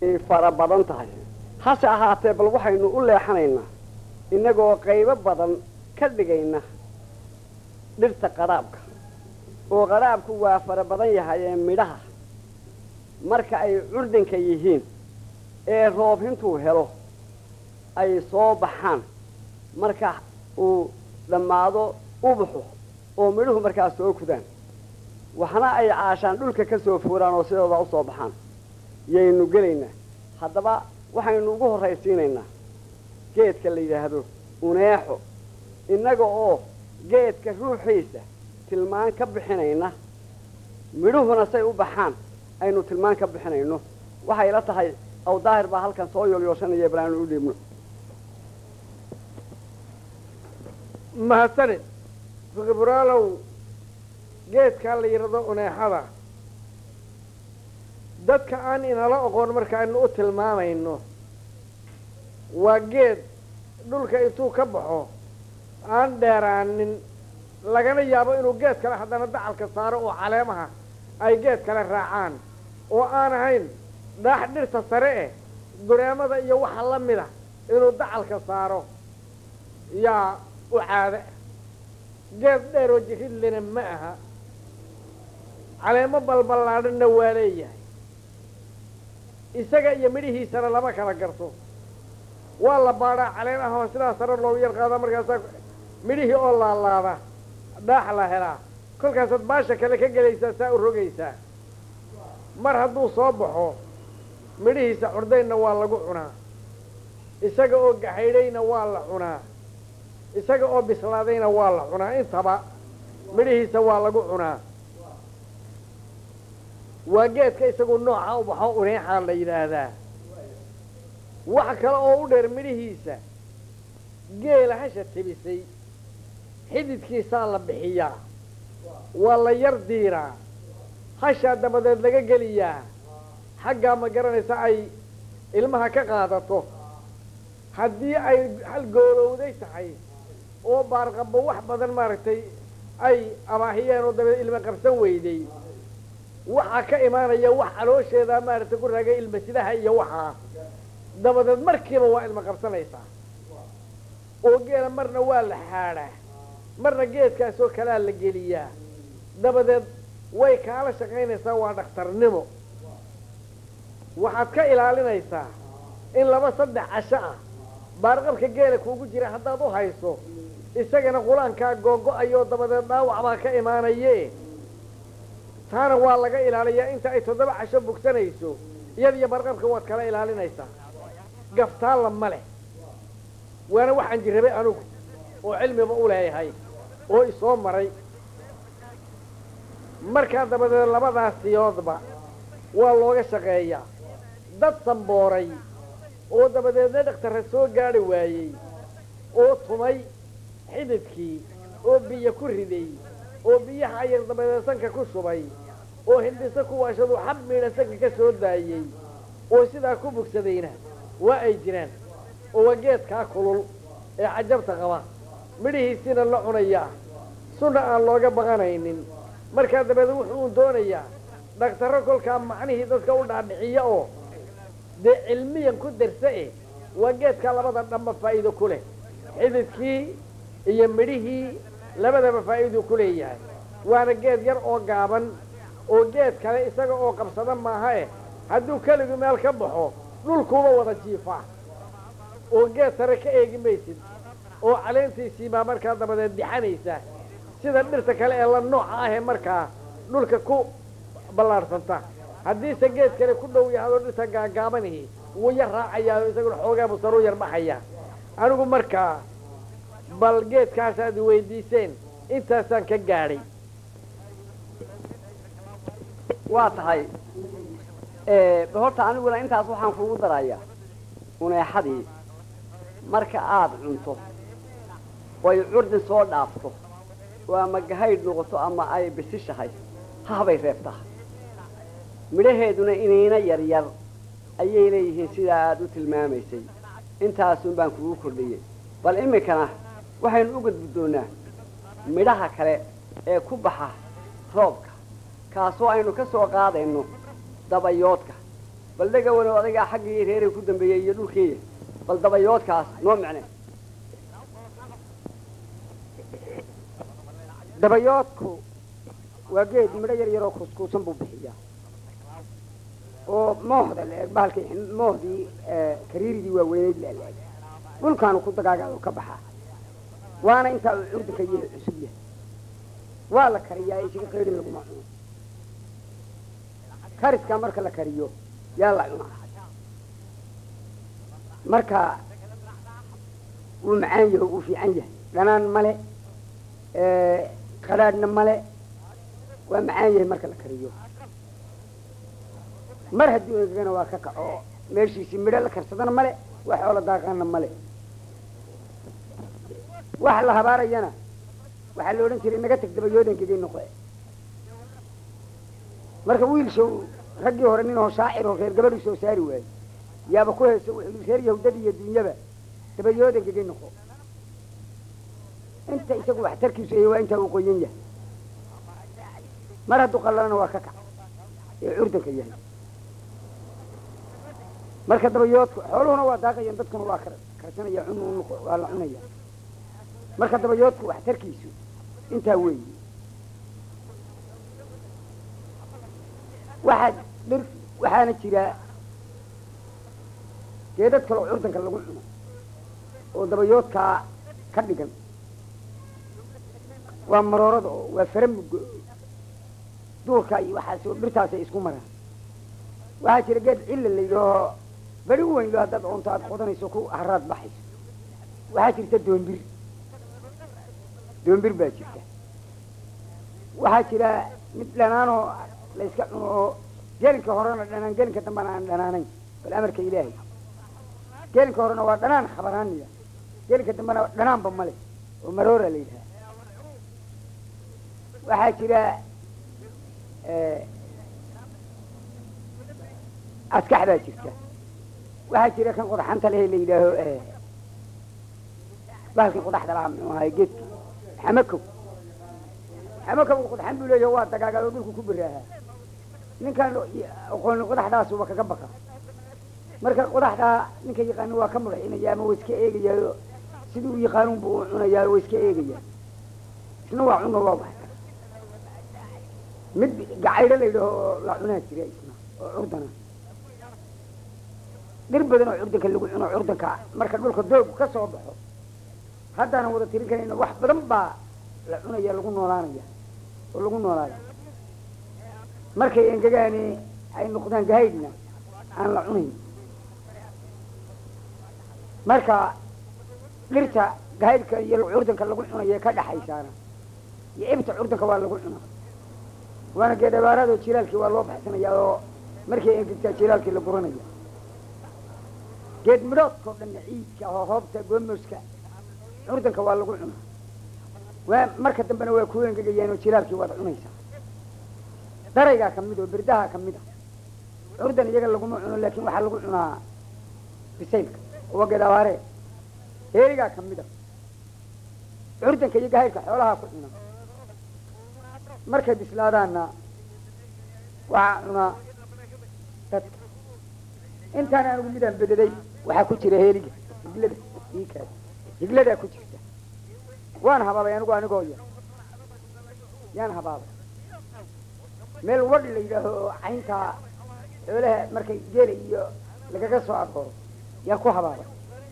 ay fara badan tahay hase ahaatee bal waxaynu u leexanaynaa innagoo qaybo badan ka dhigayna dhirta qadhaabka oo qadhaabku waa fara badan yahay ee midhaha marka ay curdinka yihiin ee roob intuu helo ay soo baxaan marka uu dhammaado ubaxu oo midhuhu markaas soo kudaan waxna ay caashaan dhulka ka soo fooraan oo sidooda u soo baxaan yaynu gelaynaa haddaba waxaynu ugu horraysiinaynaa geedka la yidhaahdo uneexo innaga oo geedka ruuxiisa tilmaan ka bixinayna midhuhuna say u baxaan aynu tilmaan ka bixinayno waxay la tahay aw daahir baa halkan soo yoolyooshanaya bal aanu u dhiibno mahadsanid fiqiburaalow geedkaa la yidhahdo uneexada dadka aan inala oqoon markaaynu u tilmaamayno waa geed dhulka intuu ka baxo aan dheeraanin lagana yaabo inuu geed kale haddana dacalka saaro oo caleemaha ay geed kale raacaan oo aan ahayn dhaax dhirta sare eh dureemada iyo waxa la mida inuu dacalka saaro yaa u caade geed dheer oo jiridlena ma aha caleemo balballaadhanna waa leeyahay isaga iyo midhihiisana lama kala garto waa la baadhaa caleen ah oo sidaa sare loogu yar qaadaa markaasaa midhihii oo laalaada dhaax la helaa kolkaasaad baasha kale ka gelaysaa saa u rogaysaa mar hadduu soo baxo midhihiisa curdaynna waa lagu cunaa isaga oo gaxaydhayna waa la cunaa isaga oo bislaadayna waa la cunaa intaba midhihiisa waa lagu cunaa waa geedka isagu nooca u baxo uneexaa la yidhaahdaa wax kale oo u dheer midhihiisa geela hasha tibisay xididkiisaa la bixiyaa waa la yar diiraa hashaa dabadeed laga geliyaa xaggaa ma garanaysa ay ilmaha ka qaadato haddii ay hal goolowday tahay oo baarqabbo wax badan maaragtay ay abaahiyeen oo dabeed ilma qabsan weyday waxaa ka imaanaya wax caloosheedaa maaragtay ku raagay ilma sidaha iyo waxaa dabadeed markiiba waa ilma qabsanaysaa oo geela marna waa la xaadhaa marna geedkaasoo kalaa la geliyaa dabadeed way kaala shaqaynaysaa waa dhakhtarnimo waxaad ka ilaalinaysaa in laba saddex casho ah baarqabka geela kuugu jira haddaad u hayso isagana qulaankaa googo-ayoo dabadeed dhaawac baa ka imaanaye taana waa laga ilaaliyaa inta ay toddoba casho bogsanayso iyad iyo barqabka waad kala ilaalinaysaa gaftaalla ma leh waana waxaan jirrabay anugu oo cilmiba u leeyahay oo isoo maray markaa dabadeed labadaas siyoodba waa looga shaqeeyaa dad sambooray oo dabadeedna dhakhtarra soo gaadhi waayey oo tumay xididkii oo biyo ku riday oo biyaha ayar dabadeed sanka ku shubay oo hindhiso ku waashadu xab miidha sanka ka soo daayey oo sidaa ku bogsadayna waa ay jiraan oo waa geedkaa kulul ee cajabta qaba midhihiisiina la cunayaa sunna aan looga baqanaynin markaa dabadeed wuxuu doonayaa dhakhtarro kolkaa macnihii dadka u dhaadhiciya oo dee cilmiyan ku darsa eh waa geedkaa labada dhanba faa'iido ku leh xididkii iyo midhihii labadaba faa'iiduu ku leeyahay waana geed yar oo gaaban oo geed kale isaga oo qabsada maaha eh hadduu keligu meel ka baxo dhulkuuba wada jiifaa oo geed sare ka eegi maysid oo caleentiisiibaa markaa dabadeed dixanaysa sida dhirta kale ee la nooca ahee markaa dhulka ku ballaadhsanta haddiise geed kale ku dhow yahadoo dhirta gaagaabanihi wuu yar raacayaa isaguna xoogaabu saruu yar baxaya anigu markaa bal geedkaasaad weydiiseen intaasaan ka gaadhay waa tahay horta aniguna intaas waxaan kugu darayaa uneexadii marka aada cunto oy curdin soo dhaafto oo ama gahaydh noqoto ama ay bisishahay hahbay reebtaa midhaheeduna inayna yaryar ayay leeyihiin sidaa aada u tilmaamaysay intaasun baan kugu kordhiyey bal iminkana waxaynu u gudbi doonaa midhaha kale ee ku baxa roobka kaasoo aynu ka soo qaadayno dabayoodka bal dhagawan oo adagaa xaggii reeray ku dambeeyey iyo dhulkeeya bal dabayoodkaas noo micne dabayoodku waa geed midho yar yaroo kuuskuusan buu bixiyaa oo moohda la-eg bahalkii moohdii kariiridii waaweyneyd la-eg dhulkaanu ku dagaagaado ka baxaa waana intaa uu curdanka yahay cusub yahay waa la kariyaa isaga qeydhin laguma cuno kariskaa marka la kariyo yaa la cunaa marka wuu macaan yahay wuu fiican yahay dhanaan male qadhaadhna male waa macaan yahay marka la kariyo mar haddii engegana waa ka kaco meeshiisii midho la karsadana male wax oola daaqaana male wax la habaarayana waxaa la odhan jiray naga tag dabayood engegay noqe marka wiilshow raggii hore nin oo shaacir oo reer gabadhu soo saari waaye yaaba ku heesa wuxuu reer yahudada iyo dunyaba dabayood engegay noqo inta isagu waxtarkiisu ay waa intaa uu qoyan yahay mar hadduu qallalana waa ka kac ee curdanka yahay marka dabayoodku xooluhuna waa daaqayaan dadkuna waa karsanaya cun waa la cunaya marka dabayoodku waxtarkiisu intaa weeyi waxaa dhir waxaana jira geedad kaloo curdanka lagu cuno oo dabayoodkaa ka dhigan waa maroorada oo waa faramugo duurka iyo waxaas oo dhirtaasay isku maraan waxaa jira geed cilla la yidhaaho beri u weyn lo haddaad oonto aad qodanayso ku haraad baxayso waxaa jirta doombir doombir baa jirta waxaa jira mid dhanaanoo la yska cuno oo gelinka horena dhanaan gelinka dambena aan dhanaanayn bal amarka ilaahay gelinka horena waa dhanaan khabaraaniya gelinka dambena dhanaanba male oo maroora la yidhaha waxaa jira askax baa jirta waxaa jira kan qodaxanta lehe la yidhaaho bahalkan qodaxda lahaa muxuu ahay geedki xamakow xamakow qodaxan buu leeyahay waa dagaagaado dhulku ku biraahaa ninkaan aqooni qodaxdaasuba kaga baqa marka qodaxdaa ninka yaqaano waa ka madaxinaya ama waa iska eegayaayo sidii u yaqaanuun buu u cunayaa waa iska eegaya isna waa cuno waa baxta mid gacaydho la yidhaho oo la cunaa jira isna oo curdana dhir badan oo curdanka lagu cuno curdanka marka dhulka doogu ka soo baxo haddaanan wada tirin karayna wax badan baa la cunaya lagu noolaanaya oo lagu noolaaya markay engegaani ay noqdaan gahaydhna aan la cunayn marka dhirta gahaydhka iyo curdanka lagu cunayo ka dhaxaysaana iyo ibta curdanka waa lagu cunaa waana geed abaaraadoo jilaalkii waa loo baxsanaya oo markay engegtaa jilaalkii la guranaya geed midhoodkao dhan ciidka oo hoobta goomoska curdanka waa lagu cunaa waa marka dambena waa ku engegayaan oo jilaalkii waad cunaysaa daraygaa kamid oo birdaha kamid a curdan iyaga laguma cuno laakin waxaa lagu cunaa bisaylka waa geed abaaree heerigaa kamid a curdanka iyo gahaydhka xoolaha ku cuna markay bislaadaanna waxaa cunaa dadka intaan anigu midaan bededay waxaa ku jira heeliga higlada iikaas higladaa ku jirta waan habaabay anigu anigoo yar yaan habaabay meel wadh la yidhaaho oo cayntaa xoolaha markay geela iyo lagaga soo arooro yaan ku habaabay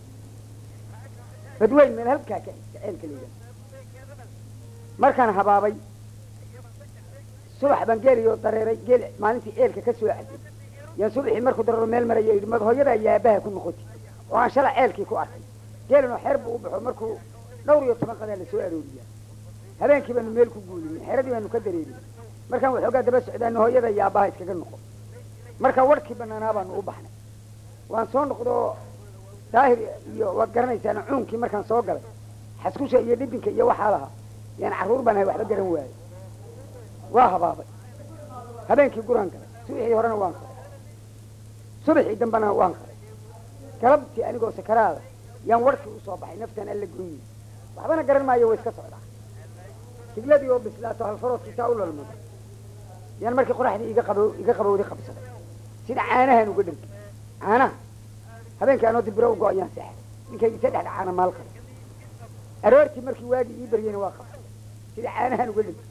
badweyn meel halkaa ka ceelka la yidhaho markaan habaabay subax baan geelayo dareeray geel maalintii eelka ka soo caday yaan subaxii markuu dareero meel maraya yidhi mad hooyada iyo aabaha ku noqoti oo aan shala ceelkii ku arkay geelanoo xeer buu u baxo markuu dhawr iyo toban qadaa la soo arooriyaa habeenkii baanu meel ku guulinay xeradii baanu ka dareerin markaan waxoogaa daba socdaana hooyada iyo aabaha iskaga noqo markaa warhkii banaanaa baanu u baxnay waan soo noqdoo daahir iyo waad garanaysaana cuunkii markaan soo galay xaskusha iyo dhibinka iyo waxaa lahaa yaan carruur baan ahay waxba garan waayey waa habaabay habeenkii guraan galay subaxii horena waan qaday subaxii dambena waan qaday galabtii anigoo sakaraada yaan warkii usoo baxay naftaan alla goyni waxbana garan maayo way iska socdaa higladii oo bislaato halfaroodkii saa u lalmado yaan markii qoraxdii iga qabo iga qabowdi qabsaday sida caanahan uga dhargi caanaha habeenkii anoo dibiro u go-ayaan seexay ninkaygi saddexda caana maal qaba aroortii markii waagii ii baryeyna waa qaba sida caanahan uga dhargi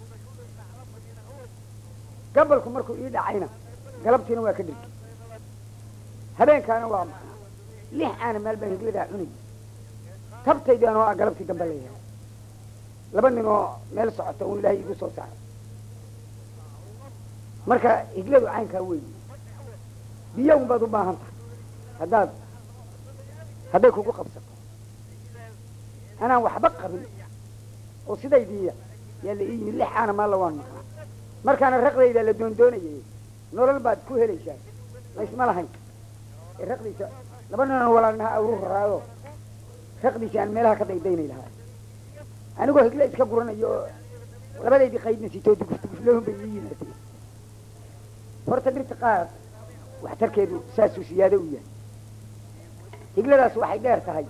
gabalku markuu ii dhacayna galabtiina waa ka dhargi habeenkaana waa maqnaa lix caana maal baan higladaa cunay tabtaydaan oo ah galabtii dambe la yahay laba nin oo meel socota un ilaahay igu soo saaray marka higladu caynkaa weyi biyo un baad u baahan tahay haddaad hadday kugu qabsato anaan waxba qabin oo sidaydiiya yaa la ii yimid lix caana maalla waan maqnaa markaana raqdayda la doondoonayay nolol baad ku helaysaa laysma lahayn ee raqdiisa laba ninan walaalnaha awru raraado raqdiisa aan meelaha ka daydaynay lahaa anigoo higle iska guranayo oo labadaydii qaydna sitoo dugufduguflahun bay ii yimaadeen horta dhirta qaar waxtarkeedu saasuu siyaado u yahay higladaas waxay dheer tahay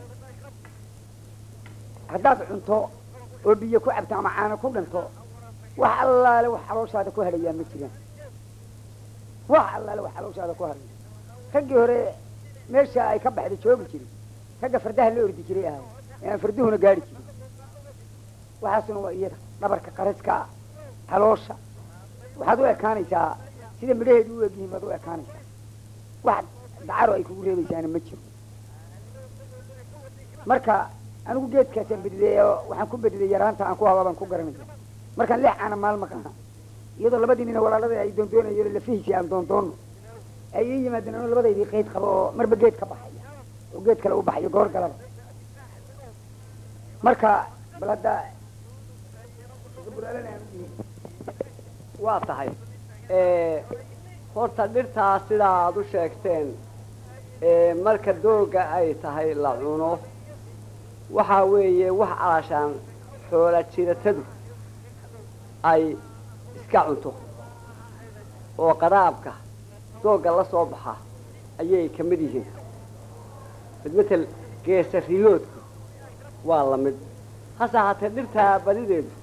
haddaad cunto oo biyo ku cabto ama caano ku dhanto wax allaale wax xalooshaada ku hadhayaa ma jiraan wax allaale wax xalooshaada ku hadhaya raggii hore meesha ay ka baxda joogi jiray ragga fardaha la ordi jiray ahay ee aan farduhuna gaari jirin waxaasuna waa iyada dhabarka qaraska xaloosha waxaad u ekaanaysaa sida midhaheedu u egyihiin baad u ekaanaysaa wax dacaro ay kugu reebaysaana ma jiro marka anigu geedkaasaan bedilay oo waxaan ku bedilay yaraanta aan ku haba baan ku garanaya markaan lix caana maal maqana iyadoo labadii nina walaalada ay doondoonayo lafihiisii aan doondoono ay ii yimaadeen anoo labadaydii qayd qabo oo marba geed ka baxaya oo geed kale u baxayo goor galaba marka bal hadda waa tahay horta dhirtaa sidaa aada u sheegteen marka dooga ay tahay la cuno waxaa weeye wax calaashaan xoola jiratadu ay iska cunto oo qaraabka doogga la soo baxa ayay ka mid yihiin mid matel geesa riyoodku waa la mid hase ahaatee dhirtaa badideedu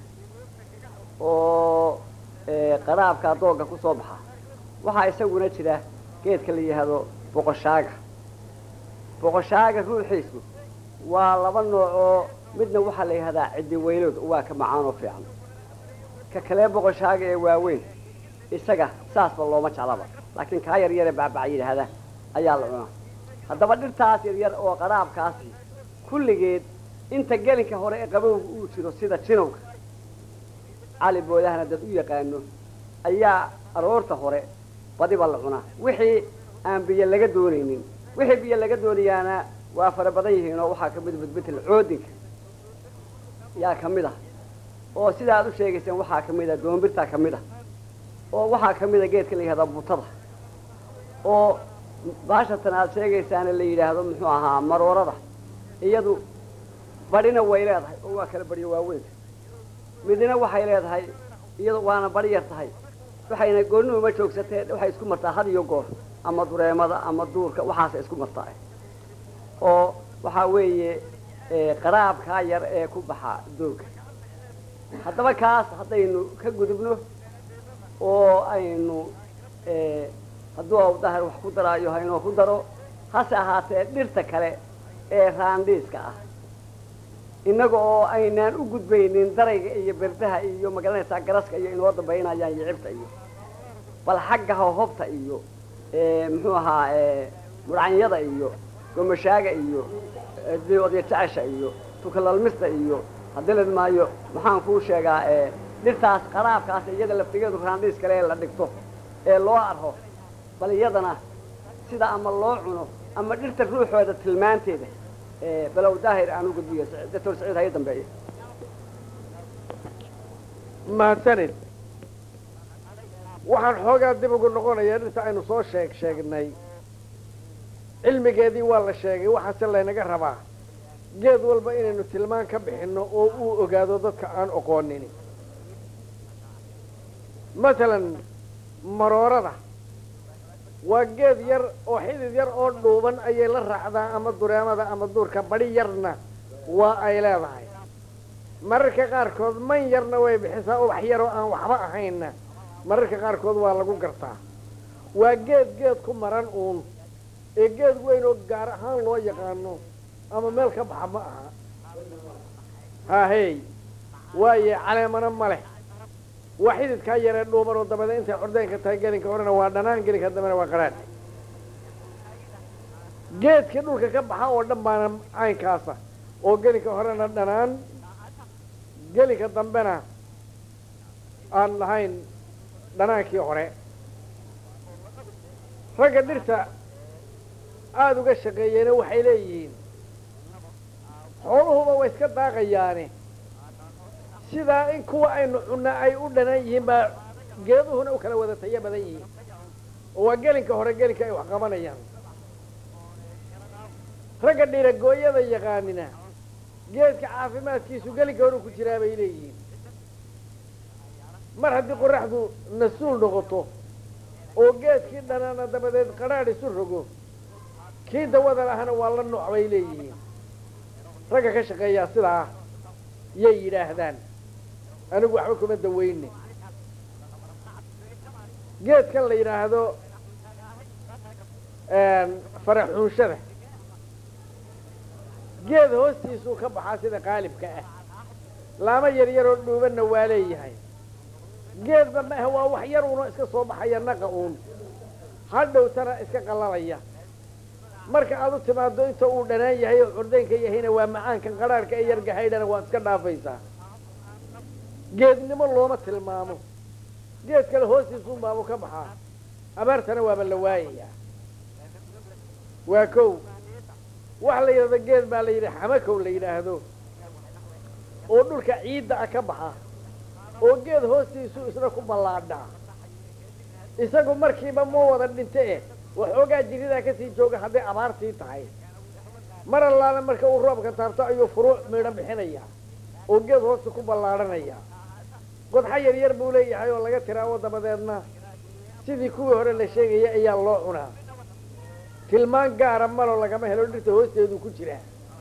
oo qaraabka doogga ku soo baxa waxaa isaguna jira geedka la yidhaahdo boqoshaaga boqoshaaga ruuxiisu waa laba nooc oo midna waxaa la yidhahdaa ciddi weylood waa ka macaan oo fiican ka kalee boqoshaaga ee waaweyn isaga saasba looma jeclaba laakiin kaa yar yare bacbac yidhaahda ayaa la cunaa haddaba dhirtaas yaryar oo qaraabkaasi kulligeed inta gelinka hore ee qabowga uu jiro sida jinowga cali boodahana dad u yaqaano ayaa aroorta hore badiba la cunaa wixii aan biyo laga doonaynin wixii biyo laga doonayaana waa fara badan yihiin oo waxaa kamid bedbetel coodinka yaa kamid ah oo sida aad u sheegayseen waxaa kamid ah doombirtaa kamid ah oo waxaa kamid a geedka la yihahda butada oo baashatan aad sheegaysaana la yidhaahdo muxuu ahaa maroorada iyadu badhina way leedahay oo waa kala badhiyo waaweynka midna waxay leedahay iyadu waana badhi yar tahay waxayna goonni uma joogsatee waxay isku martaa had iyo goor ama dureemada ama duurka waxaasay isku martaa oo waxaa weeye qaraabkaa yar ee ku baxa dooga haddaba kaas haddaynu ka gudubno oo aynu hadduu awdahar wax ku daraayo haynoo ku daro hase ahaatee dhirta kale ee raandhiiska ah innaga oo aynaan u gudbaynin darayga iyo berdaha iyo magaranaysaa garaska iyo inoo dambaynayaan iyo cibta iyo bal xagga hohobta iyo muxuu ahaa mudhacanyada iyo gomashaaga iyo odya jecesha iyo tukalalmista iyo hadilid maayo maxaan kuu sheegaa dhirtaas qaraabkaas iyada laftigeedu raandhiis kale ee la dhigto ee loo arho bal iyadana sida ama loo cuno ama dhirta ruuxooda tilmaanteeda balow daahir aan u gudbiyo doctor saciid haya dambeeya mahadsanid waxaan xoogaa dib ugu noqonayaa dhirta aynu soo sheeg sheegnay cilmigeedii waa la sheegay waxaase laynaga rabaa geed walba inaynu tilmaan ka bixinno oo uu ogaado dadka aan oqoonin masalan maroorada waa geed yar oo xidid yar oo dhuuban ayay la raacdaa ama dureemada ama duurka badhi yarna waa ay leedahay mararka qaarkood man yarna way bixisaa ubax yaroo aan waxba ahaynna mararka qaarkood waa lagu gartaa waa geed geed ku maran uun ee geed weyn oo gaar ahaan loo yaqaano ama meel ka baxa ma aha haahey waaye caleemana ma leh waa xididkaa yaree dhuuban oo dabada intay cordeenka tahay gelinka horena waa dhanaan gelinka dambena waa qaraadh geedkii dhulka ka baxa oo dhan baana caynkaasa oo gelinka horena dhanaan gelinka dambena aan lahayn dhanaankii hore ragga dhirta aada uga shaqeeyeena waxay leeyihiin xooluhuba way iska daaqayaane sidaa in kuwa aynu cunna ay u dhanan yihiin baa geeduhuna u kala wada tayo badan yihiin oo waa gelinka hore gelinka ay wax qabanayaan ragga dhiragooyada yaqaanina geedka caafimaadkiisu gelinka hore ku jiraa bay leeyihiin mar haddii qoraxdu nasuul noqoto oo geedkii dhanaana dabadeed qadhaadh isu rogo kii dawada lahana waa la nooc bay leeyihiin ragga ka shaqeeyaa sidaa yay yidhaahdaan anigu waxba kuma dawayne geedkan la yidhaahdo faraxuunshada geed hoostiisuu ka baxaa sida qaalibka ah laamo yar yaroo dhuubanna waa leeyahay geedba maaha waa wax yar uuna iska soo baxaya naqa uun hadhowtana iska qallalaya marka aad u timaado inta uu dhanaan yahay oo curdaynka yahayna waa macaankan qadhaarhka ee yargahaydhana waad iska dhaafaysaa geednimo looma tilmaamo geed kale hoostiisuun baabu ka baxaa abaartana waaba la waayayaa waa kow waxa la yidhahdo geed baa la yidhi xamakow la yidhaahdo oo dhulka ciidda ah ka baxa oo geed hoostiisu isna ku ballaadhaa isagu markiiba ma wada dhinte eh waxoogaa jiridaa kasii jooga hadday abaartii tahay mar allaale marka uu roobka taabto ayuu furuuc midho bixinaya oo geed hoosta ku ballaadhanaya qodxa yar yar buu leeyahay oo laga tiraawo dabadeedna sidii kuwii hore la sheegaya ayaa loo cunaa tilmaan gaara malo lagama helo dhirta hoosteedu ku jira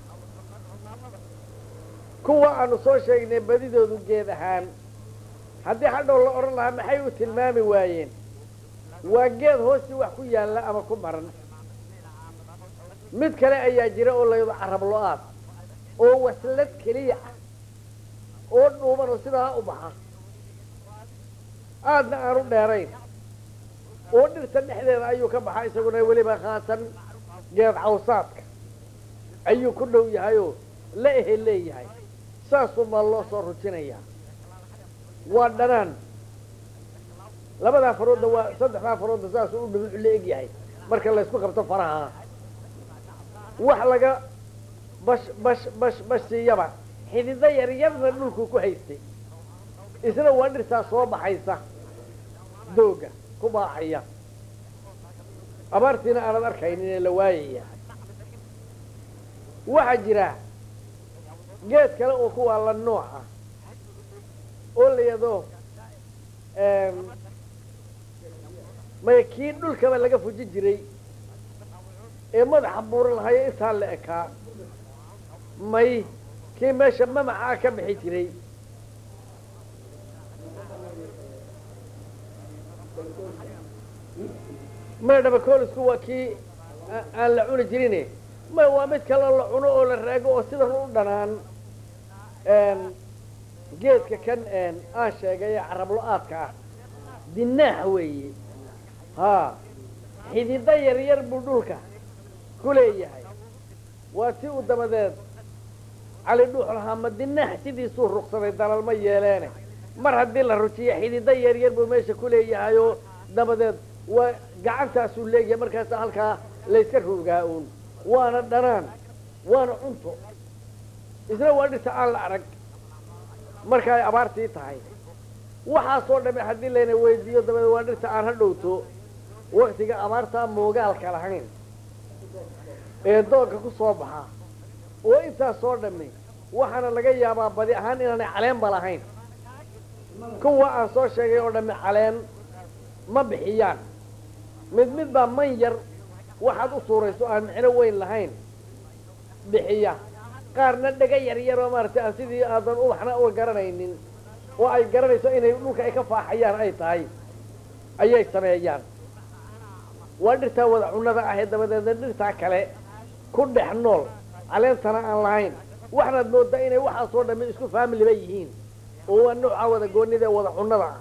kuwa aanu soo sheegnay badidoodu geed ahaan haddii hadhow la odhan lahaa maxay u tilmaami waayeen waa geed hoostii wax ku yaalla ama ku maran mid kale ayaa jira oo layado carab lo-aad oo waslad keliya ah oo dhuuban oo sidaa u baxa aadna aanu dheerayn oo dhirta dhexdeeda ayuu ka baxaa isaguna weliba khaatan geed cawsaadka ayuu ku dhow yahay oo la ehe leeyahay saasuunbaa loo soo rujinayaa waa dhanaan labadaa faroodda waa saddexdaa faroodda saasuu u dhubucu la eg yahay marka laysku qabto faraha wax laga bash bash bash bash siiyaba xidido yaryarna dhulkuu ku haystay isna waa dhirtaa soo baxaysa dooga ku baaxaya abaartiina aanad arkaynin ee la waayaya waxaa jira geed kale oo kuwaa la nooc ah oo la yado maya kii dhulkaba laga fuji jiray ee madaxa buuran lahayo intaa la ekaa may kii meesha mamacaa ka bixi jiray maya dhabakolisku waa kii aan la cuni jirin maya waa mid kale la cuno oo la raago oo sidan u dhanaan geedka kan aan sheegay ee carablo-aadka ah dinaax weeye haa xidido yar yar buu dhulka ku leeyahay waa si uu dabadeed cali dhuux lahaa ma dinaax sidiisuu rugsaday dalalma yeeleene mar haddii la rujiyo xidido yar yar buu meesha ku leeyahay oo dabadeed waa gacantaasuu leeyahay markaasa halkaa layska ruugaa uun waana dhanaan waana cunto isna waa dhirta aan la arag marka ay abaartii tahay waxaasoo dhamme haddii layna weydiiyo dabadeed waa dhirta aan ha dhowto waktiga abaartaa moogaalka lahayn ee doonka ku soo baxa oo intaas soo dhammi waxaana laga yaabaa badi ahaan inaanay caleenba lahayn kuwa aan soo sheegay oo dhammi caleen ma bixiyaan mid mid baa man yar waxaad u suurayso aan micno weyn lahayn bixiya qaarna dhega yar yar oo maaragtay aan sidii aadan ubaxna uga garanaynin oo ay garanayso inay dhulka ay ka faaxayaan ay tahay ayay sameeyaan waa dhirtaa wada cunnada ah ee dabadeedna dhirtaa kale ku dhex nool caleentana aan lahayn waxaad moodaa inay waxaasoo dhammi isku faamiliba yihiin oo waa nooca wada goonida ee wada cunnada ah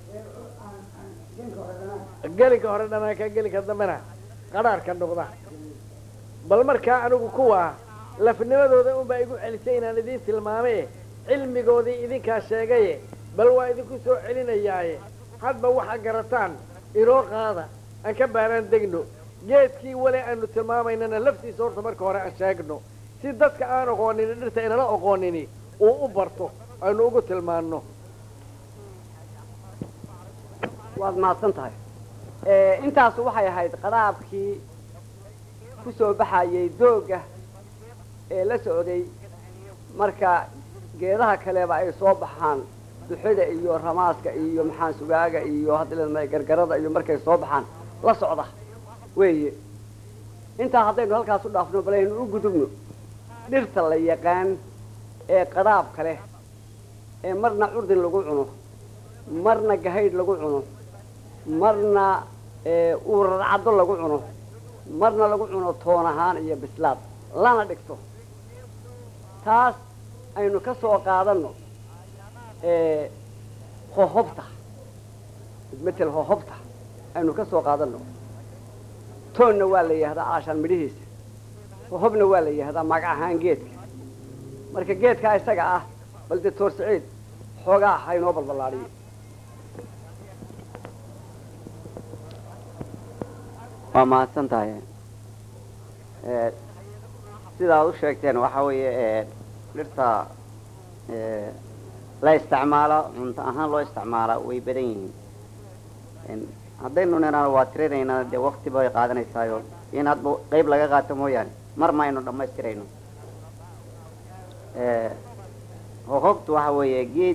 gelinka hore dhanaanka gelinka dambena qadhaarhka noqda bal markaa anigu kuwaa lafnimadooda unbaa igu celisay inaan idiin tilmaame cilmigoodii idinkaa sheegaye bal waa idinku soo celinayaaye hadba waxaa garataan inoo qaada aan ka baaraan degno geedkii wale aanu tilmaamaynana laftiisa horta marka hore aan sheegno si dadka aan oqoonini dhirta inala oqoonini uu u barto aynu ugu tilmaanno waad mahadsan tahay intaas waxay ahayd qadaabkii ku soo baxayay dooga ee la socday marka geedaha kaleba ay soo baxaan duxada iyo ramaaska iyo maxaan sugaaga iyo hadda gargarada iyo markay soo baxaan la socda weeye intaa haddaynu halkaas u dhaafno bal aynu u gudubno dhirta la yaqaan ee qadaabka leh ee marna curdin lagu cuno marna gahaydh lagu cuno marna uurarcaddo lagu cuno marna lagu cuno toon ahaan iyo bislaad lana dhigto taas aynu ka soo qaadanno hohobta matel hohobta aynu ka soo qaadanno toonna waa la yihahdaa aashaan midhihiisa hohobna waa la yihahdaa mag ahaan geedka marka geedkaa isaga ah bal dee toor saciid xoogaa ha inoo balballaadhiyo waa mahadsan tahay sidaad u sheegteen waxa weeye dhirta la isticmaalo cunto ahaan loo isticmaala way badan yihiin haddaynu niraan waa tirinaynaa dee wakti bay qaadanaysaayo in hadba qayb laga qaato mooyaane mar ma aynu dhammaystirayno hohobtu waxa weeye geed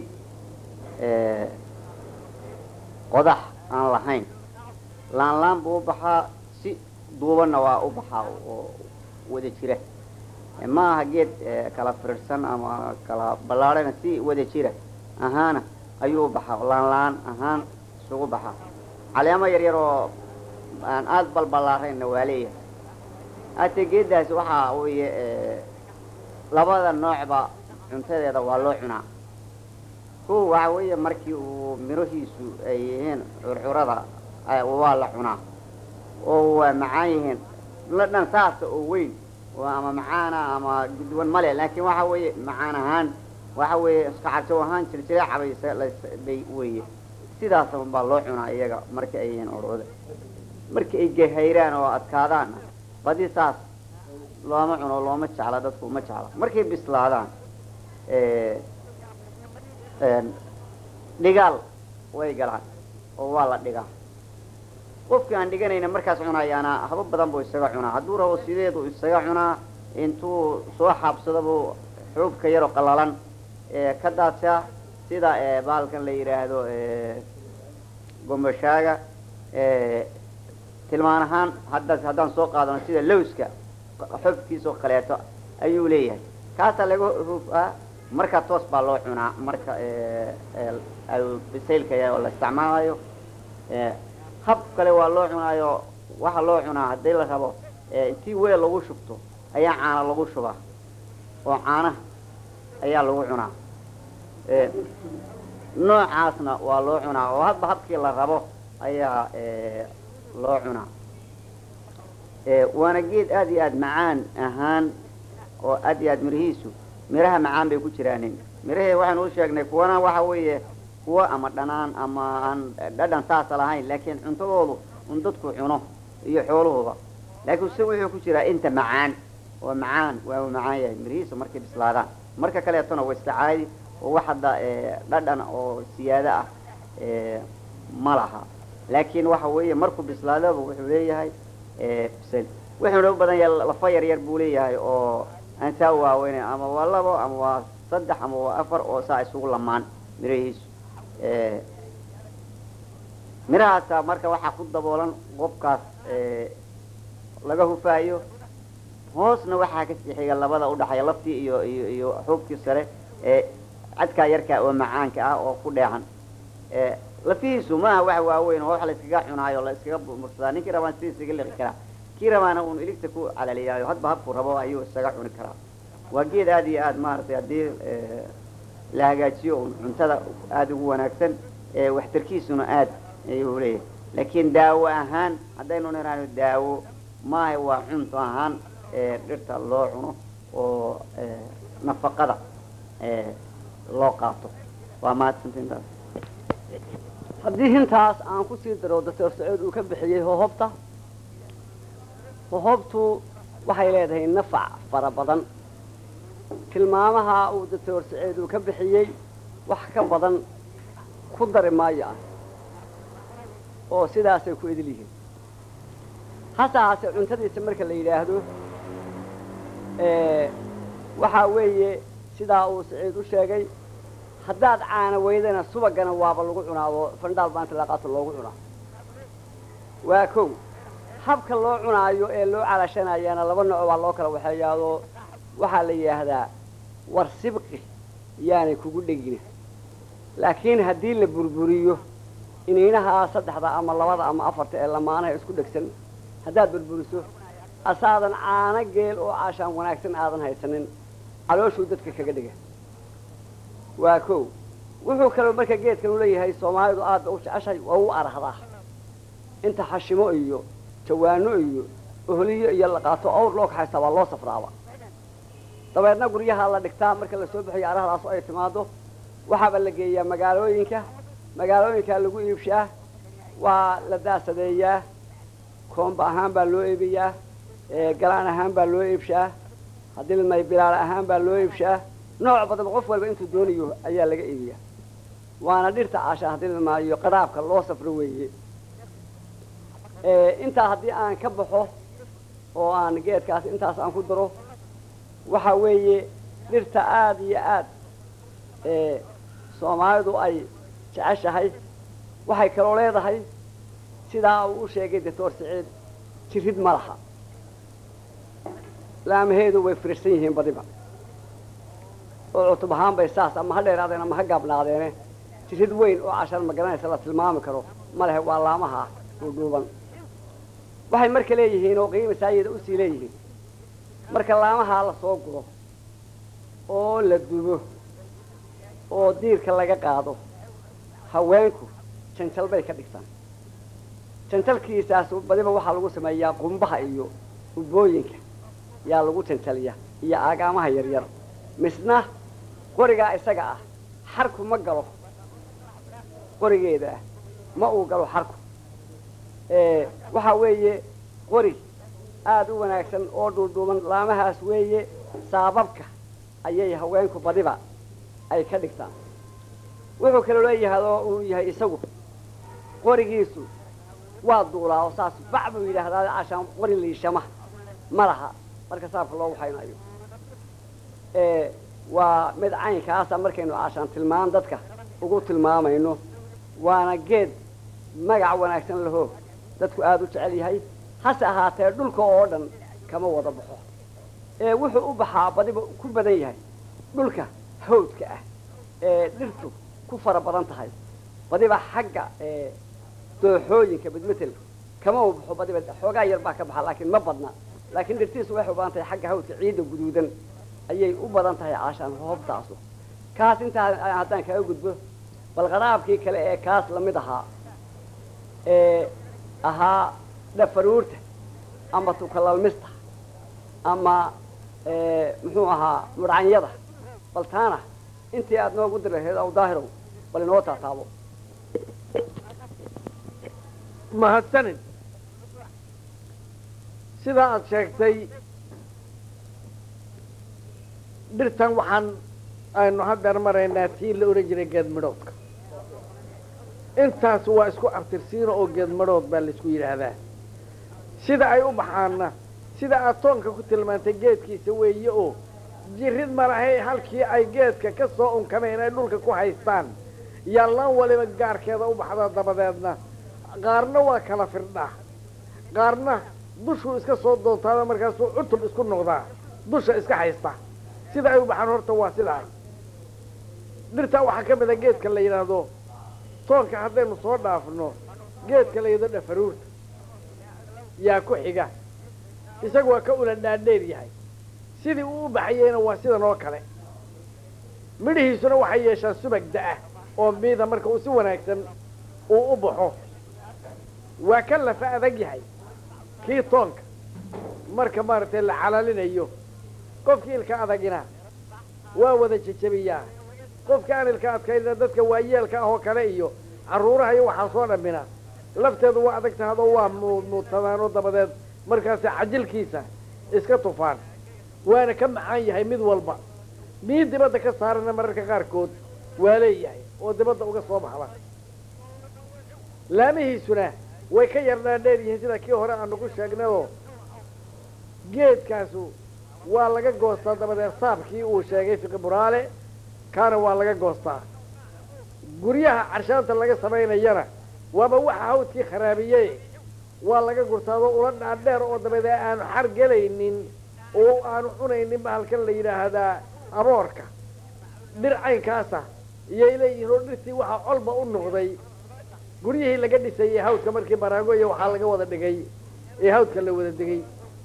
qodax aan lahayn laan laan buu u baxaa si duubanna waa u baxaa oo wada jira ma aha geed kala firirsan ama kala ballaadhana si wada jira ahaana ayuu u baxaa laan laan ahaan isugu baxaa caleemo yar yar oo aan aada balballaarayna waa leeyahay hate geeddaas waxaa weeye labada noocba cuntadeeda waa loo cunaa kuwa waxa weeye markii uu mirahiisu ay yihiin curcurada waa la cunaa oo waa macaan yihiin la dhan saasa oo weyn oo ama macaana ama gudwan male laakiin waxa weeye macaan ahaan waxa weeye iskacarjow ahaan jirjireecabay weeye sidaas baa loo cunaa iyaga marka ay yihiin urcurada markii ay gehayraan oo adkaadaan badi saas looma cuno looma jecla dadku uma jecla markay bislaadaan dhigaal way galaan oo waa la dhigaa qofkii aan dhiganayna markaas cunayaana haba badan buu isaga cunaa hadduu rabo sideedu isaga cunaa intuu soo xaabsado buu xuubka yaroo qallalan ka daadsaa sida bahalkan la yidhaahdo gombashaaga tilmaan ahaan hadda haddaan soo qaadano sida lowska xubkiisa oo kaleeto ayuu leeyahay kaasaa laga hufaa marka toos baa loo cunaa marka bisaylka oo la isticmaalayo hab kale waa loo cunaayo waxa loo cunaa haddii la rabo intii weel lagu shubto ayaa caana lagu shubaa oo caanaha ayaa lagu cunaa noocaasna waa loo cunaa oo hadba habkii la rabo ayaa loo cunaa waana geed aada iyo aada macaan ahaan oo aad iyo aad mirihiisu miraha macaan bay ku jiraanin mirahee waxaynu u sheegnay kuwana waxa weeye kuwa ama dhanaan ama aan dhadhan saasa lahayn laakiin cuntadoodu un dadku cuno iyo xooluhuba laakiin se wuxuu ku jiraa inta macaan oo macaan waa uu macaan yahay mirihiisa markay bislaadaan marka kaleetona waa iska caadi oo wax hadda dhadhan oo siyaado ah ma laha laakiin waxa weeye markuu bislaadaba wuxuu leeyahay bisel wuxuuna u badan yahay lafa yar yar buu leeyahay oo aan saa waaweyn ama waa labo ama waa saddex ama waa afar oo saa isugu lamaan mirahiisu mirahaasa marka waxaa ku daboolan qobkaas laga hufaayo hoosna waxaa ka sii xiga labada udhaxaya laftii iyo iyo iyo xuubkii sare ee cadkaa yarkaa oo macaanka ah oo ku dheexan lafihiisu maaha wax waaweyn oo wax la iskaga cunaayo la iskaga mursadaa ninkii rabaan sidii isaga liqi karaa kii rabaana uun iligta ku calaliyaayo hadba habku rabo ayuu isaga cuni karaa waa geed aada iyo aada maaragtay haddii la hagaajiyo un cuntada aada ugu wanaagsan waxtarkiisuna aad ayuu leeyahay laakiin daawo ahaan haddaynu niraano daawo maaha waa cunto ahaan dhirta loo cuno oo nafaqada loo qaato waa mahadsantaintaas haddii hintaas aan kusii daro doctor sacuud uu ka bixiyey hohobta hohobtu waxay leedahay nafac fara badan tilmaamaha uu doctor sacuud uu ka bixiyey wax ka badan ku dari maayo ah oo sidaasay ku idil yihiin hase haase cuntadiisa marka la yidhaahdo waxaa weeye sidaa uu saciid u sheegay haddaad caana weydana subagana waaba lagu cunaa oo fandhaal baanta laqaato loogu cunaa waa kow habka loo cunaayo ee loo calashanayaana laba nooc baa loo kala waxeeyaadoo waxaa la yidhaahdaa war sibqi yaanay kugu dhegina laakiin haddii la burburiyo iniinahaa saddexda ama labada ama afarta ee lamaanaha isku dhegsan haddaad burburiso asaadan caano geel oo caashaan wanaagsan aadan haysanin calooshuu dadka kaga dhiga waa kow wuxuu kaloo marka geedkan u leeyahay soomaalidu aadba u jeceshahay waa u arahdaa inta xashimo iyo jawaano iyo ohliyo iyo laqaato awr loo kaxaystaa waa loo safraaba dabeedna guryaha la dhigtaa marka lasoo bixiyo arahdaas oo ay timaado waxaaba la geeyaa magaalooyinka magaalooyinkaa lagu iibshaa waa la daasadeeyaa koomba ahaan baa loo iibiyaa galaan ahaan baa loo iibshaa haddii lamay bilaal ahaan baa loo iibshaa nooc badanba qof walba intuu doonayo ayaa laga iibiyaa waana dhirta caasha haddii lamaayo qaraabka loo safro weeye intaa haddii aan ka baxo oo aan geedkaas intaas aan ku daro waxa weeye dhirta aada iyo aad soomaalidu ay jeceshahay waxay kaloo leedahay sidaa uu u sheegay doctor saciid jirid ma laha laamaheedu way firirsan yihiin badiba oo cutub ahaan bay saas ama ha dheeraadeen ama ha gaabnaadeene jirid weyn oo cashar ma garanaysa la tilmaami karo ma lehe waa laamaha dhuudhuuban waxay marka leeyihiin oo qiima saayida usii leeyihiin marka laamahaa la soo guro oo la dubo oo diirka laga qaado haweenku janjal bay ka dhigtaan janjalkiisaas badiba waxaa lagu sameeyaa qumbaha iyo ubooyinka yaa lagu janjaliya iyo aagaamaha yaryar misna qorigaa isaga ah xarku ma galo qorigeeda ah ma uu galo xarku waxaa weeye qori aada u wanaagsan oo dhuudhuuban laamahaas weeye saababka ayay haweenku badiba ay ka dhigtaan wuxuu kaloo leeyahay oo uu yahay isagu qorigiisu waa duulaa oo saas bac buu yidhaahdaa cashaan qori liishama ma laha marka saabka loo waxaynayo waa mid caynkaasa markaynu cashaan tilmaan dadka ugu tilmaamayno waana geed magac wanaagsan laho dadku aada u jecel yahay hase ahaatee dhulka oo dhan kama wada baxo ee wuxuu u baxaa badiba ku badan yahay dhulka hawdka ah ee dhirtu ku fara badan tahay badiba xagga dooxooyinka midmetel kama u baxo badiba xoogaa yar baa ka baxa laakiin ma badna laakiin dhirtiisu waxay u badan tahay xagga hawdka ciidda guduudan ayay u badan tahay caashaan hoobtaasu kaas intaa haddaan kaga gudbo bal qaraabkii kale ee kaas lamid ahaa ee ahaa dhafaruurta ama tukalalmista ama muxuu ahaa mudhcanyada bal taana intii aada noogu dir lahayd aw daahirow bal inoo taataabo mahadsanid sidaa aada sheegtay dhirtan waxaan aynu haddeer maraynaa tii la ohan jiray geed midhoodka intaas waa isku abtirsiino oo geed midhood baa laisku yidhaahdaa sida ay u baxaanna sida aad toonka ku tilmaantay geedkiisa weeye oo jirid malahay halkii ay geedka ka soo unkameen ay dhulka ku haystaan yaallaan waliba gaarkeeda u baxda dabadeedna qaarna waa kala firdhaa qaarna dushuu iska soo doontaada markaasuu cutub isku noqdaa dusha iska haysta sida ay u baxaan horta waa sidaas dhirtaa waxaa ka mida geedka la yidhaahdo toonka haddaynu soo dhaafno geedka la yidho dhafaruurta yaa ku xiga isagu waa ka ula dhaadheer yahay sidii uu u baxayeyna waa sidan oo kale midhihiisuna waxay yeeshaan subag da-ah oo miida marka uu si wanaagsan uu u baxo waa ka lafa adag yahay kii toonka marka maaragtay la calalinayo qofkii ilka adagina waa wada jejebiyaa qofka aan ilka adkaynina dadka waayeelka ah oo kale iyo carruuraha iyo waxaa soo dhammina lafteedu waa adag tahadoo waa muudmuudtamaanoo dabadeed markaasi cajilkiisa iska tufaan waana ka macaan yahay mid walba mid dibadda ka saarana mararka qaarkood waa leeyahay oo dibadda uga soo baxda laamihiisuna way ka yar dhaadheer yihiin sida kii hore aanu ku sheegnayoo geedkaasu waa laga goostaa dabadeed saabkii uu sheegay fiqi buraale kaana waa laga goostaa guryaha carshaanta laga samaynayana waaba waxa hawdkii kharaabiyey waa laga gurtaadoo ula dhaadheer oo dabadeed aanu xar gelaynin oo aanu cunaynin bahalkan la yidhaahdaa aboorka dhir caynkaasa iyay leeyihiin oo dhirtii waxaa colba u noqday guryihii laga dhisayey hawdka markii baraago iyo waxaa laga wada dhigay ee hawdka la wada degay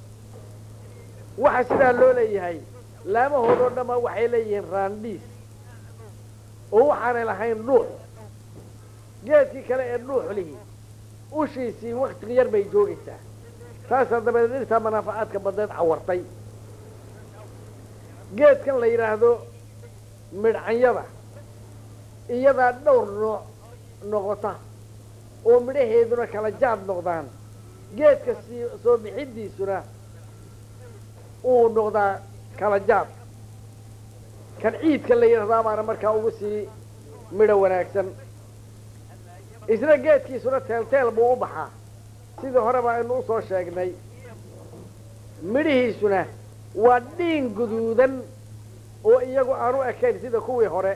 waxaa sidaa loo leeyahay laamahoodoo dhamma waxay leeyihiin raandhiis oo waxaanay lahayn dhuux geedkii kale ee dhuux lihi ushiisii wakti yar bay joogaysaa taasaa dabadeed dhirtaa manaafacaadka badneed cawartay geedkan la yidhaahdo midhcanyada iyadaa dhowr nooc noqota oo midhaheeduna kala jaad noqdaan geedka sii soo bixiddiisuna uu noqdaa kala jaad kan ciidka la yidhahdaa baana markaa ugu sii midho wanaagsan isna geedkiisuna teelteel buu u baxaa sidii horeba aynu usoo sheegnay midhihiisuna waa dhiin guduudan oo iyagu aanu ekayn sida kuwii hore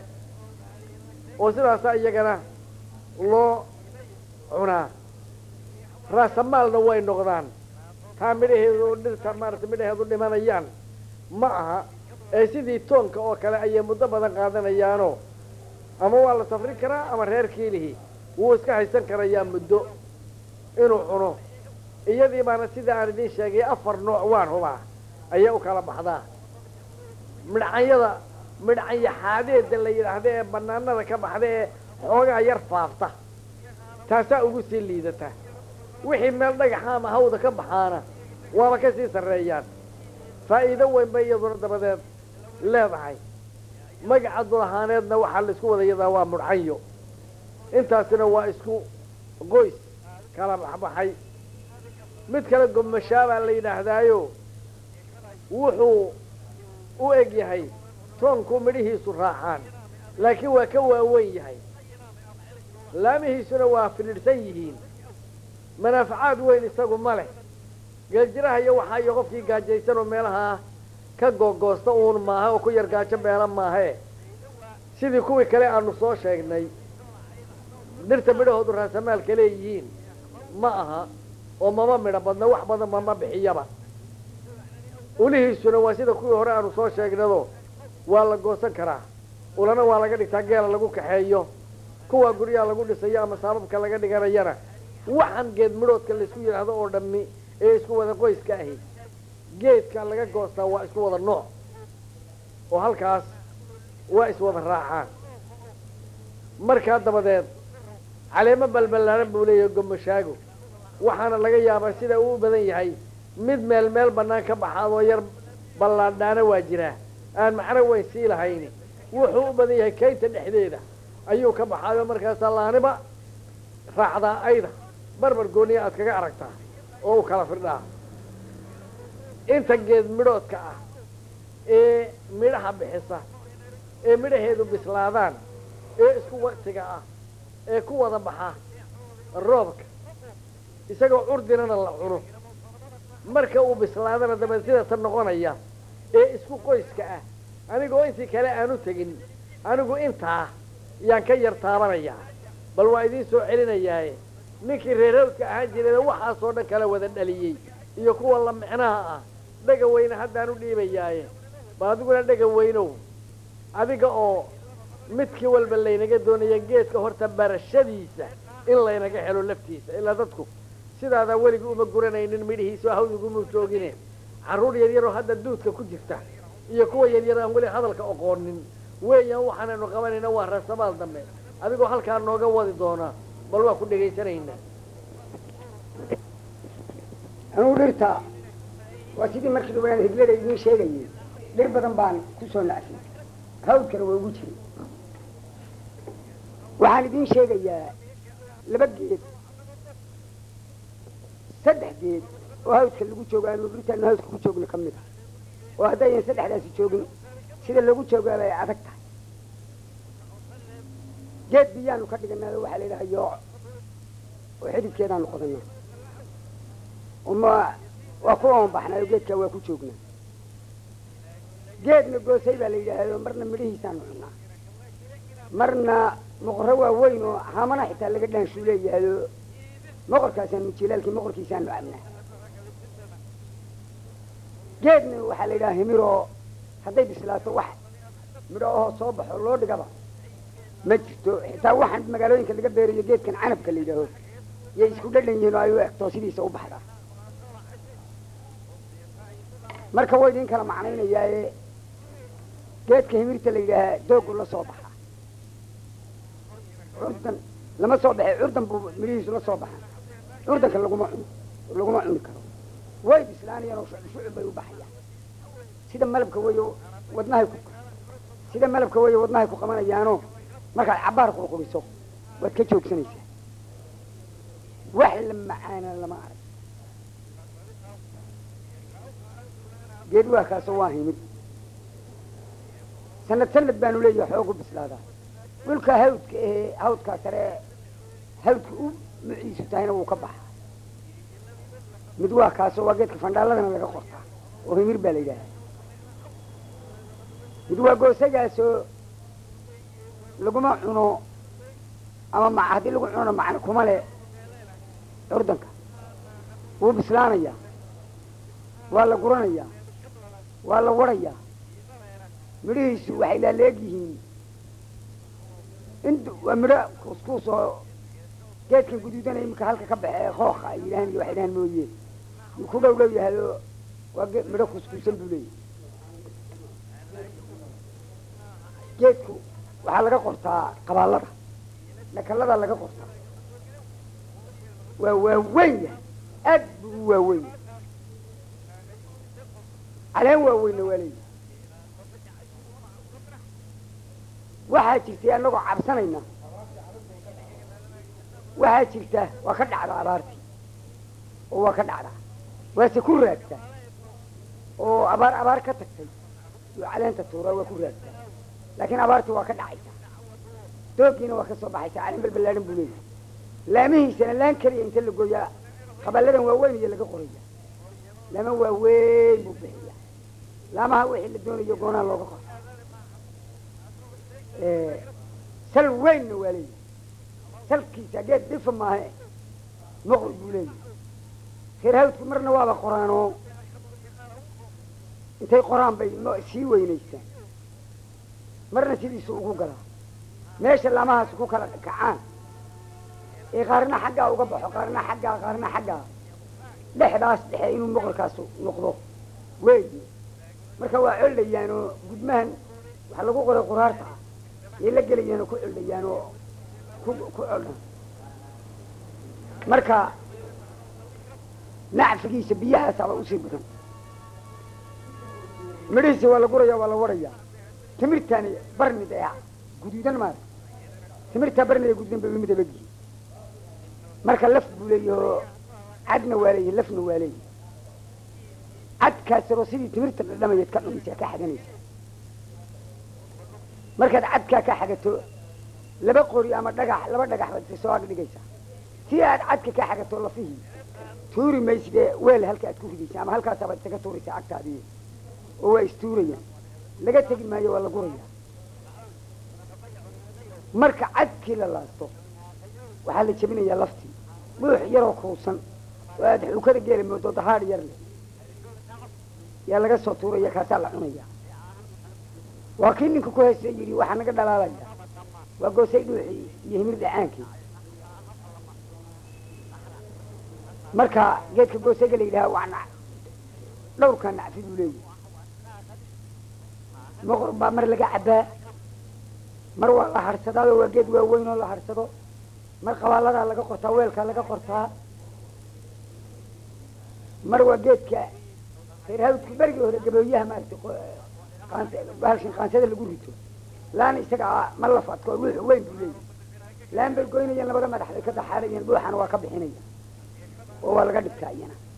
oo sidaasaa iyagana loo cunaa raasamaalna way noqdaan taa midhaheedu dhirta maarata midhaheedu dhimanayaan ma aha ee sidii toonka oo kale ayay muddo badan qaadanayaanoo ama waa la safrin karaa ama reer kiilihi wuu iska haysan karayaa muddo inuu cuno iyadii baana sida aan idiin sheegay afar nooc waan hubaa ayay u kala baxdaa midhcanyada midhcanya xaadeeda la yidhaahda ee banaanada ka baxda ee xoogaa yar faafta taasaa ugu sii liidata wixii meel dhagaxa ama hawda ka baxaana waaba ka sii sarreeyaan faa'iido weyn bay iyaduna dabadeed leedahay magaca dulahaaneedna waxaa la isku wada yadaa waa mudhcanyo intaasina waa isku qoys kala baxbaxay mid kale gobmashaabaa la yidhaahdaayo wuxuu u eg yahay toonku midhihiisu raacaan laakiin waa ka waaweyn yahay laamihiisuna waa fidhidhsan yihiin manaafacaad weyn isagu ma leh geeljiraha iyo waxaa iyo qofkii gaajaysan oo meelahaa ka googoosta uun maaha oo ku yar gaajo beela maahee sidii kuwii kale aanu soo sheegnay dhirta midhahoodu raasamaalka leeyihiin ma aha oo mama midho badna wax badan mama bixiyaba ulihiisuna waa sida kuwii hore aanu soo sheegnado waa la goosan karaa ulana waa laga dhigtaa geela lagu kaxeeyo kuwaa guryaha lagu dhisayo ama saababka laga dhiganayana waxaan geed midhoodka laysku yidhaahdo oo dhammi ee isku wada qoyska ahi geedka laga goostaa waa isku wada nooc oo halkaas waa iswada raacaan markaa dabadeed caleemo balballaaran buu leeyahay gomashaago waxaana laga yaabaa sida uu u badan yahay mid meel meel bannaan ka baxaadoo yar ballaadhaana waa jiraa aan macno weyn sii lahayni wuxuu u badan yahay kaynta dhexdeeda ayuu ka baxaayo markaasaa laaniba raacdaa ayda barbar gooniya aad kaga aragtaa oo u kala firdhaa inta geed midhoodka ah ee midhaha bixisa ee midhaheedu bislaadaan ee isku waktiga ah ee ku wada baxa roobka isagoo curdinana la cuno marka uu bislaadana dabeed sidatan noqonaya ee isku qoyska ah anigoo intii kale aanu tegin anigu intaa yaan ka yar taabanayaa bal waa idiin soo celinayaaye ninkii reerhawdka ahaan jirayna waxaasoo dhan kala wada dhaliyey iyo kuwa la micnaha ah dhega weyne haddaan u dhiibayaaye bal adiguna dhega weynow adiga oo midkii walba laynaga doonaya geedka horta barashadiisa in laynaga helo laftiisa ilaa dadku sidaadaa weligii uma guranaynin midhihiisa oo hawdiguma joogine carruur yaryaroo hadda duudka ku jirta iyo kuwa yaryar aan weli hadalka oqoonin weeyaan waxaanaynu qabanayna waa rasabaal dambe adigoo halkaa nooga wadi doonaa bal waa ku dhegaysanaynaa anugu dhirta waa sidii markii dhawaan higlada idiin sheegayay dhir badan baan ku soo nacfin hawdkana waa ugu jiray waxaan idiin sheegayaa laba geed saddex geed oo hawdka lagu joogo aanu dhirtaanu hawdka ku joogno ka mid a oo haddaynan saddexdaasi joogin sida lagu joogaaba ay adag tahay geed biyaanu ka dhiganaa waxaa la yidhaha yooc oo xididkeedaanu qodanaa uma waa ku oonbaxnaayo geedkaa waa ku joognaa geedna goosay baa la yidhaahdo marna midhihiisaanu cunaa marna moqorro waa weyn oo hamana xitaa laga dhaanshuu leeyahayo moqorkaasaanu jilaalkii moqorkiisaanu cabnaa geedna waxaa la yidhaha himiroo hadday bislaato wax midho ahoo soo baxo loo dhigaba ma jirto xitaa waxaan magaalooyinka laga beerayo geedkan canabka la yidhaaho yay isku dhadhan yihiin oo ay u egtoo sidiisa u baxdaa marka waa idin kala macnaynayaaye geedka himirta la yidhaahaa doogu la soo baxa curdan lama soo baxay curdan buu midhihiisu la soo baxa curdanka laguma cuno laguma cuni karo way bislaanayaan oo shucub bay u baxayaan sida malabka weyo wadnahay ku sida malabka weyo wadnahay ku qabanayaanoo markaad cabbaar qurquriso waad ka joogsanaysaa wax la macaana lama arag geed waa kaasoo waa himid sanad sanad baanu leeyahay xoogu bislaadaa dhulka hawdka ahee hawdkaa sare hawdka u muciisu tahayna wuu ka baxaa mid waa kaasoo waa geedka fandhaaladana laga qortaa oo himir baa la yidhaaha mid waa goosagaasoo laguma cuno ama ma haddii lagu cunona macno kuma le curdanka wuu bislaanayaa waa la guranayaa waa la warayaa midhihiisu waxay laaleeg yihiin int waa midho kuuskuus oo geedkan guduudana iminka halka ka baxe kooka ay yidhahan iyo waxay dhahan mooye yuu ku dhow dhow yahay oo waa ge midho kuuskuusan buu leeyahay geedku waxaa laga qortaa qabaallada nakaladaa laga qortaa waa waaweyn yahay aad buu u waaweyn yahay caleen waaweynna waa leeyahay waxaa jirtay annagoo cabsanayna waxaa jirta waa ka dhacdaa abaartii oo waa ka dhacdaa waase ku raagtaa oo abaar abaar ka tagtay iyo caleenta tuuraa waa ku raagtaa laakiin abaartii waa ka dhacaysaa doogiina waa ka soo baxaysaa caleen balbalaahan buu leeyahay laamihiisana laan keliya inta la gooyaa qaballadan waaweyn iyo laga qoraya laama waaweyn buu bixiyaa laamaha wixii la doonayo goonaa looga qora sal weynna waa leeyahay salkiisa geed dhifa maahe moqol buu leeyahay reer hawdku marna waaba qoraanoo intay qoraan bay sii weynaysaan marna sidiisu ugu galaa meesha laamahaas ku kala kacaan ee qaarna xaggaa uga baxo qaarna xaggaa qaarna xaggaa dhexdaas dhexe inuu moqolkaas noqdo weeye marka waa coldhayaan oo gudmahan waxaa lagu qoray quraarta yay la gelayaan oo ku coldhayaan oo ku ku coldhan marka nacfigiisa biyahaasaaba usii badan midhihiisa waa la guraya waa la warayaa timirtaani barnid ee guduudan maara timirtaa barnid ee guduudan bay lamid abagyihin marka laf buu leeyahoo cadna waa leeyahy lafna waa leeyahy cadkaasaroo sidii timirta dhadhamayeed ka cunaysaa ka xaganaysaa markaad cadkaa ka xagato laba qori ama dhagax laba dhagax baad isa soo ag dhigaysaa si aad cadka ka xagato lafihii tuuri maysidee weel halka aad ku ridaysaa ama halkaasabaad isaga tuuraysaa agtaadii oo waa istuurayaan laga tegi maayo waa la gurayaa marka cadkii la laasto waxaa la jebinayaa laftii buux yaroo kuusan oo aad xuukada geela moodo dahaadh yar leh yaa laga soo tuuraya kaasaa la cunaya waa kii ninka ku haysta yidhi waxaa naga dhalaalaya waa goosay dhuuxii iyo himir dhacaankii marka geedka goosayga la yidhaha waa nac dhowrkaa nacfi buu leeyahay moqor baa mar laga cabbaa mar waa la harhsadaado waa geed waaweyn oo la harhsado mar qabaaladaa laga qortaa weelkaa laga qortaa mar waa geedka reer hawdka berigii hore gabooyaha maaragtay bahalshin qaansada lagu rito laan isaga ma la fadko ruux weyn buu leeyahay laan bay goynayaan labada madax bay ka daxaarayaan buuxana waa ka bixinaya oo waa laga dhigtaa iyana